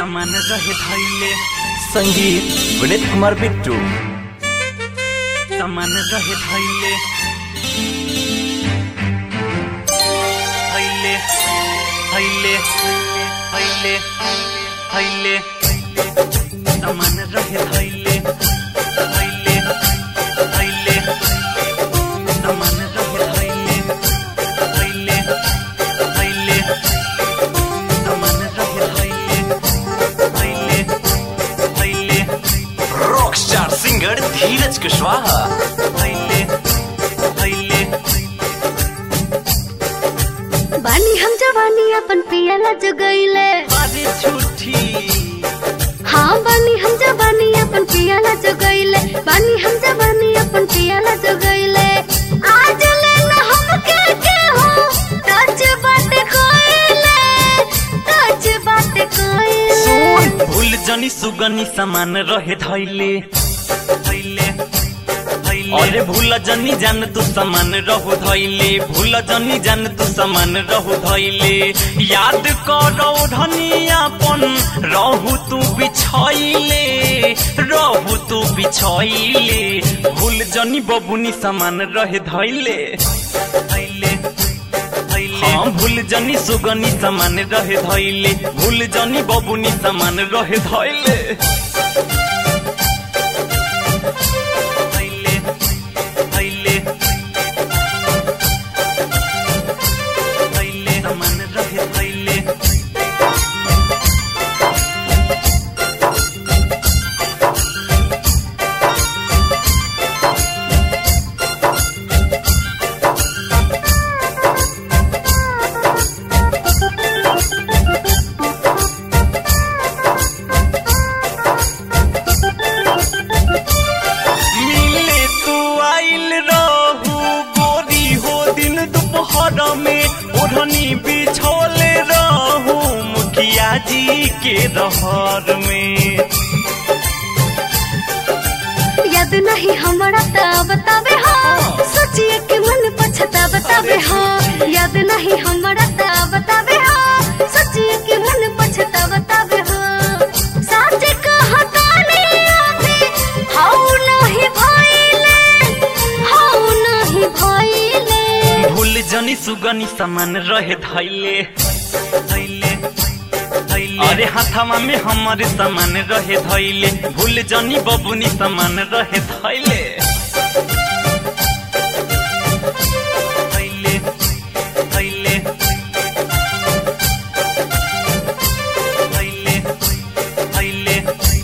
सामान रहे धैले संगीत विनीत कुमार बिट्टू सामान रहे धैले धैले धैले धैले धैले सामान रहे धैले धैले धैले सामान रहे धैले धैले धैले सामान रहे धैले धैले धैले rock star singer Dheeraj Kushwaha धैले धैले बानी हम जवानी अपन पियाला जगैले अरे झूठी हाँ बानी हम जवानी अपन पियाला जगैले बानी हम जवानी अपन पियाला जगैले आज ले ना हम के के हो टच बात कोइले टच बात कोइले भूल जनी सुगनी सामान रहे धैले धैले धैले अरे भूल जनी जान तू सामान रहु धैले भूल जनी जान तू सामान रहु धैले याद करो धनियापन रहु तू बिछैले रहु तू बिछैले भूल जनी बबुनी सामान रहे धैले धैले धैले हाँ भूल जनी सुगनी सामान रहे धैले भूल जनी बबुनी सामान रहे धैले धैले धैले धैले सामान रहे धैले मिले तू आइल रहू गोरी हो दिन दोपहर में ओढ़नी बिछोले रहू मुखिया जी के रहर में याद नहीं हमारा ता बतावे हाँ सोचिए कि मन पछता बतावे हाँ याद नहीं हमारा ता बतावे हाँ सोचिए कि मन पछता बतावे हाँ सच कहता नहीं अभी हाउ नहीं भइले हाउ नहीं भइले भूल जनी सुगनी सामान रहे धैले धैले धैले अरे हाथामा में हमारे सामान रहे धैले भूल जनी बबुनी सामान रहे धैले धैले धैले धैले धैले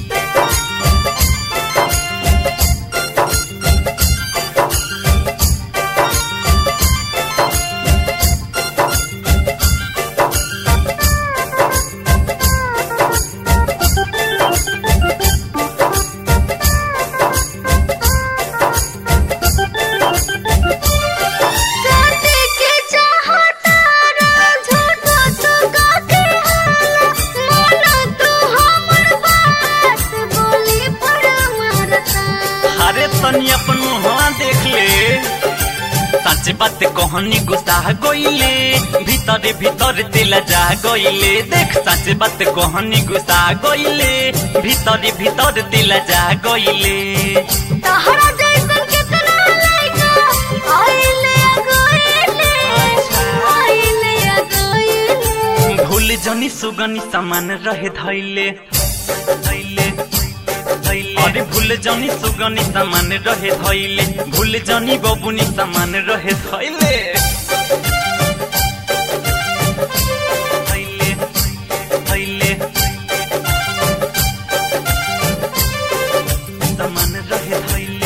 साथे के चाहता रा झूठो तो काके हाला माना तू हमर बात बोली पर मारता अरे तनी अपन मुहा देख ले सच बात कहनी गुस्सा गइले भीतर भीतर दिल जा गइले देख सच बात कहनी गुस्सा गइले भीतर भीतर दिल जा गइले तहरा जैसन कितना लइका आइले गइले आइले गइले भूल जनी सुगनी सामान रहे धैले धैले धैले अरे भूल जनी सुगनी सामान रहे धैले भूल जनी बबुनी सामान रहे धैले धैले धैले सामान रहे धैले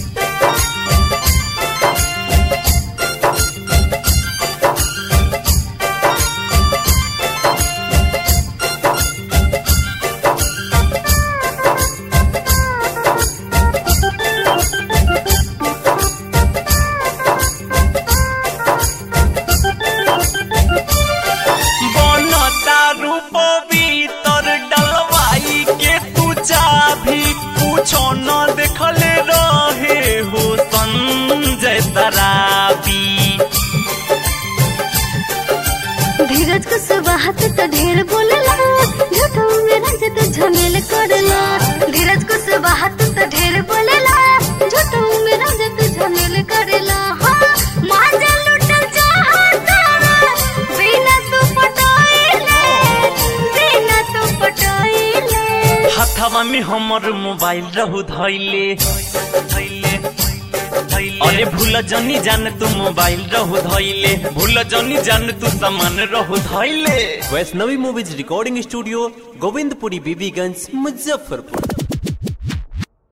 बनता रूप भीतर डलवाई के तू चाभी पूछो न देखले रहे हो संजय तराबी धीरज को सुबह तो ढेर बोलेला झूठो में रंज झमेल करेला धीरज को से बात तो ढेर बोलेला झूठो में राजा तू झमेल करेला हाँ माजा लुटल चाहता बिना तू पटाइले बिना तू पटाइले हथवा में हमर मोबाइल रहू धैले धैले धैले अरे भूल जनी जान तू मोबाइल रहू धैले भूल जनी जान तू सामान रहू धैले Vaishnavi movies recording studio Govindpuri Bibiganj Muzaffarpur